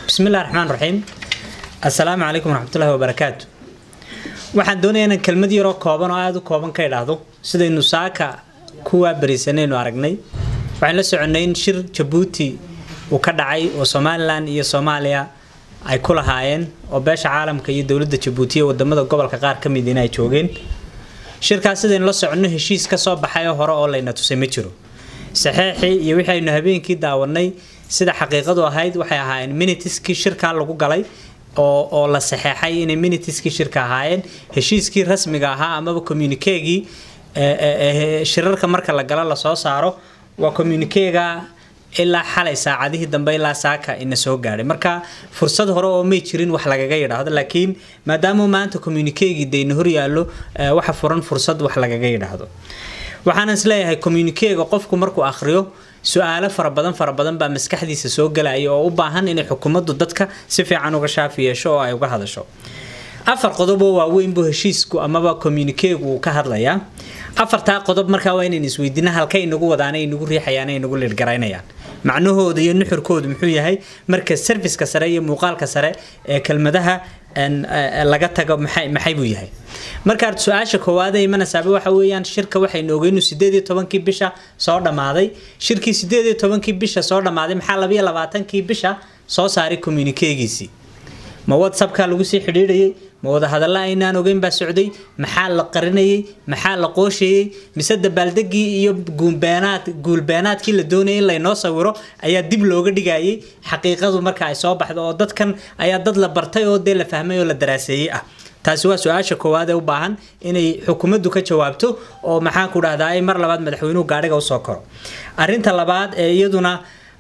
bismillahi raxmaan raxiim assalaamu calaykum waraxmatullahi wabarakaatu waxaan doonayaa inaan kelmad yaroo kooban oo aada u kooban ka idhaahdo sidaynu saaka kuwaa bariisanaynu aragnay waxaan la soconay in shir jabuuti uu ka dhacay oo somalilan iyo soomaaliya ay ku lahaayeen oo beesha caalamka iyo dowladda jabuuti iyo wadamada gobolka qaar ka mid in ay joogeen shirkaas sidaynu la soconno heshiis ka soo baxay oo hore oo layna tusay ma jiro saxeexii iyo wixii aynu habeenkii daawanay sida xaqiiqadu ahayd waxay ahaayeen minitiskii shirkaa lagu galay oo oo la saxeexay inay minitiskii shirka ahaayeen heshiiskii rasmiga ahaa amaba communikeegii shirarka marka la galo lasoo saaro waa communikeega ilaa xalay saacadihii dambe ilaa saaka ina soo gaadhay marka fursad hore oo may jirin wax lagaga yidhaahdo laakiin maadaama maanta communikeegii dayna hor yaallo waxa furan fursad wax lagaga yidhaahdo waxaan isleeyahay communikeega qofku markuu akhriyo su-aalo fara badan fara badan baa maskaxdiisa soo galaya oo u baahan inay xukuumaddu dadka si fiican uga shaafi yeesho oo ay uga hadasho afar qodob oo waaweyn buu heshiisku amaba communikeegu uu ka hadlayaa afartaa qodob markaa waa inaynu isweydiina halkay inagu wadaan ay inagu riixayaan ay inagu liirgaraynayaan macnahooda iyo nuxurkoodu muxuu yahay marka serviska sare iyo muuqaalka sare ee kelmadaha laga tago maxay maxay buu yahay markaad su-aasha koowaad ee imanaysaaba waxa weeyaan shirka waxaynu ogeynu sideed iyo tobankii bisha soo dhammaaday shirkii sideed iyo tobankii bisha soo dhammaaday maxaa labayo labaatankii bisha soo saaray communikeegiisii ma whatsappka lagu sii xidhiidhayay ma wadahadalla aynaan ogeyn baa socday maxaa la qarinayay maxaa la qoosheeyey mise dabaaldegii iyo guulbeenaad guulbeenaadkii la doonayay in laynoo sawiro ayaa dib looga dhigayay xaqiiqadu marka ay soo baxdo oo dadkan ayaa dad la bartay oo dee la fahmay oo la daraaseeyey ah taasi waa su-aasha koowaad ee u baahan inay xukuumaddu ka jawaabto oo maxaan ku dhahdaa mar labaad madaxweynuhu gaadhiga usoo koro arinta labaad ee iyaduna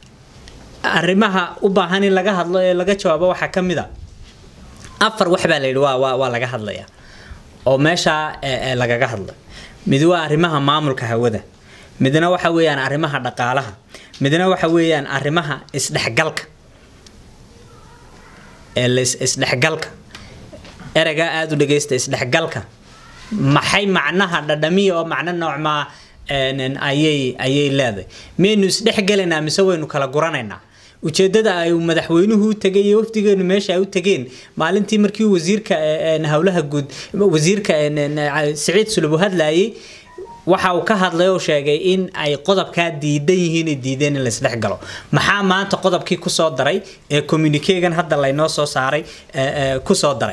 arrimaha u baahan in laga hadlo ee laga jawaabo waxaa ka mid a afar wax baa la yidhi waa waa waa laga hadlaya oo meeshaa lagaga hadlay mid waa arrimaha maamulka hawada midna waxa weeyaan arrimaha dhaqaalaha midna waxa weeyaan arrimaha isdhexgalka isdhexgalka ereygaa aada u dhageysta isdhexgalka maxay macnaha dhadhamiya oo macno noocmaa ayay ayay leedahay miyaynu isdhexgelaynaa mise waynu kala guranaynaa ujeedada ay madaxweynuhu u tegay iyo wafdigeenu meesha ay u tegeen maalintii markii wasiirka howlaha guud wasiirka siciid sulubu hadlayay waxa uu ka hadlay oo sheegay in ay qodobkaa diidan yihiin ay diideen in laisdhex galo maxaa maanta qodobkii kusoo daray ee communikegan hadda laynoo soo saaray kusoo daray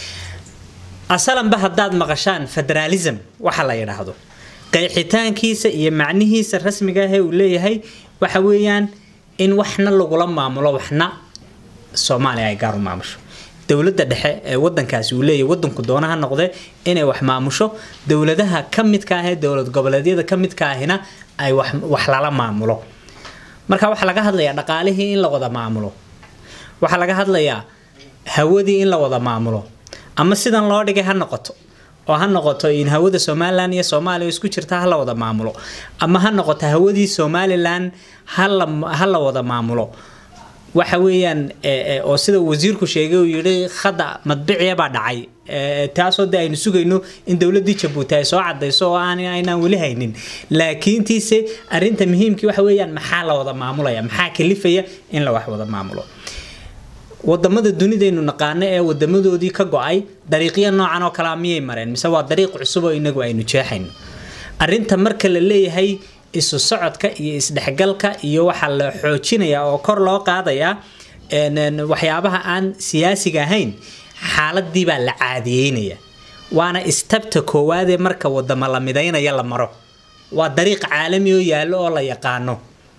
asalanba haddaad maqashaan federalism waxa la yidhaahdo qeexitaankiisa iyo macnihiisa rasmiga ah ee uu leeyahay waxa weeyaan in waxna lagula maamulo waxna soomaaliya ay gaar u maamusho dowladda dhexe ee wadankaasi uu leeyahy wadanku doonaha noqde inay wax maamusho dowladaha ka midka ah ee dowlad goboleedyada ka midka ahina ay wax lala maamulo marka waxaa laga hadlayaa dhaqaalihii in la wada maamulo waxaa laga hadlayaa hawadii in la wada maamulo ama sidan loo dhigay ha noqoto oo ha noqoto in hawada somalilan iyo soomaaliya isku jirta ha la wada maamulo ama ha noqoto hawadii somalilan ha la wada maamulo waxa weeyaan oo sida wasiirku sheegay uu yidhi khada madbiciya baa dhacay taasoo de aynu sugayno in dowladii jabuuti ay soo cadayso oo aan aynaan weli haynin laakiintiise arinta muhiimkii waxa weeyaan maxaa la wada maamulaya maxaa kalifaya in la wax wada maamulo wadamada dunidaynu naqaano ee wadamadoodii ka go-ay dariiqya noocan oo kalea miyay mareen mise waa dariiq cusub oo inagu aynu jeexayno arinta marka la leeyahay isu socodka iyo isdhexgalka iyo waxaa la xoojinayaa oo kor loo qaadayaa waxyaabaha aan siyaasiga ahayn xaaladii baa la caadiyeynaya waana istabta koowaadee marka wadamo la midaynaya la maro waa dariiq caalami oo yaallo oo la yaqaano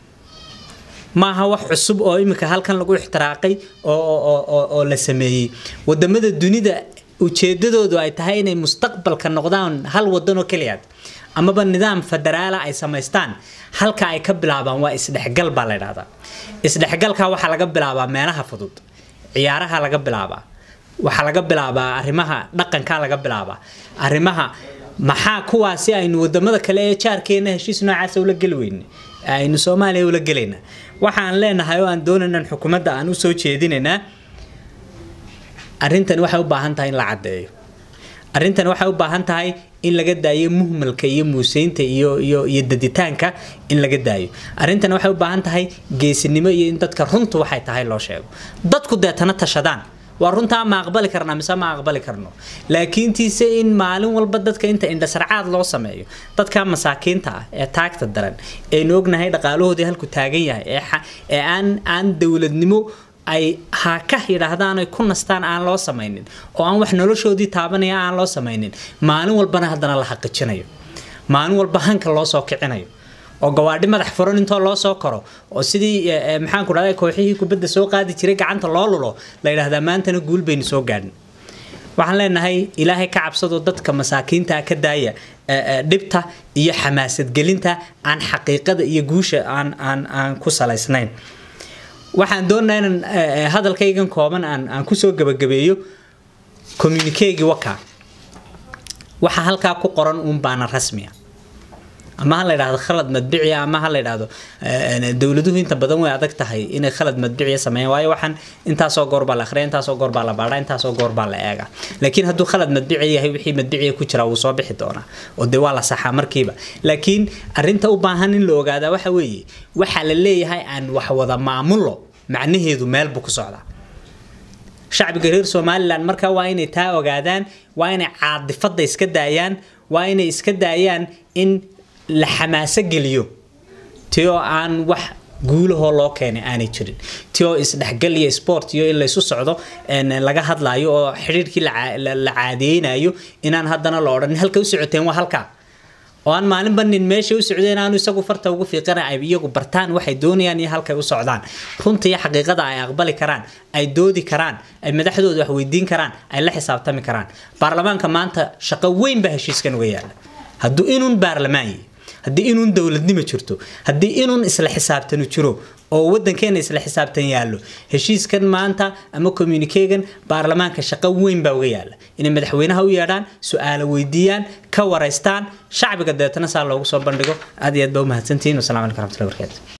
maaha wax cusub oo iminka halkan lagu ixtiraaqay oo la sameeyey wadamada dunida ujeedadoodu ay tahay inay mustaqbalka noqdaan hal wadan oo keliyaad amaba nidaam federaala ay samaystaan halka ay ka bilaabaan waa isdhexgal baa la ydhahdaa isdhexgalka waxaa laga bilaabaa meelaha fudud ciyaaraha laga bilaabaa waxaa laga bilaabaa arrimaha dhaqanka laga bilaabaa arrimaha maxaa kuwaasi aynu wadamada kale ee jaarkeena heshiis noocaasa ula geli weyne aynu soomaaliya ula gelayna waxaan leenahay oo aan doonaynan xukuumadda aan usoo jeedinaynaa arrintan waxay u baahan tahay in la caddeeyo arrintan waxay u baahan tahay in laga daayo muhmalka iyo muuseynta iyo iyo iyo daditaanka in laga daayo arrintan waxay u baahan tahay geesinimo iyo in dadka runtu waxay tahay loo sheego dadku deetana tashadaan waa runtaa ma aqbali karnaa mise ma aqbali karno laakiintiise in maalin walba dadka inta indhasarcaad loo sameeyo dadka masaakiinta ah ee taagta daran eenu ognahay dhaqaalahoodii halku taagan yahay ee aan aan dowladnimo ay haaka yidhaahdaan ay ku nastaan aan loo samaynin oo aan wax noloshoodii taabanaya aan loo samaynin maalin walbana haddana la xaqijinayo maalin walba hanka loo soo kicinayo oo gawaadhi madax furan intoo loo soo koro oo sidii maxaan ku dhahday kooxihii kubadda soo qaadi jiray gacanta loo lulo la yidhaahdaa maantana guul baynu soo gaadhin waxaan leenahay ilaahay ka cabsado dadka masaakiinta ka daaya dhibta iyo xamaasadgelinta aan xaqiiqada iyo guusha aan aan aan ku salaysnayn waxaan doonaa inaan hadalkaygan kooban aan aan kusoo gabagabeeyo communiquegii waka waxa halkaa ku qoran uun baana rasmiya ama ha la yidhahdo khalad madbiciya ama ha la yidhahdo dowladuhu inta badan way adag tahay inay khalad madbiciya sameeyaan waayo waxaan intaasoo goor baa la akhriya intaasoo goor baa la baadha intaasoo goor baa la eega laakiin hadduu khalad madbici yahay wixii madbiciya ku jira wuu soo bixi doonaa oo dee waa la saxaa markiiba laakiin arrinta u baahan in la ogaadaa waxa weeye waxaa la leeyahay aan wax wada maamullo macnaheedu meel buu ku socdaa shacbiga reer somalilan marka waa inay taa ogaadaan waa inay caadifada iska daayaan waa inay iska daayaan in la xamaaso geliyo ti oo aan wax guulahoo loo keenay aanay jirin ti oo isdhexgal iyo sport iyo in laysu socdo laga hadlayo oo xidhiirkii la caadeynayo inaan haddana la odhan halka u socoteen waa halkaa oo aan maalinba nin meesha u socdeen aanu isagu farta ugu fiiqana ay iyagu bartaan waxay doonayaan iyo halkay u socdaan runta iyo xaqiiqada ay aqbali karaan ay doodi karaan ay madaxdooda wax weydiin karaan ay la xisaabtami karaan baarlamaanka maanta shaqo weyn baa heshiiskan uga yaala hadduu inuun baarlamaan yahay haddii inuun dowladnimo jirto haddii inuun isla xisaabtanu jiro oo wadankeena isla xisaabtan yaallo heshiiskan maanta ama communikegan baarlamaanka shaqo weyn baa uga yaala inay madaxweynaha u yeedhaan su-aalo weydiiyaan ka waraystaan shacbiga deetana saa loogu soo bandhigo aad iyo aad baa u mahadsantihiin wasalaamu calaykum raxmatullahi barakaatu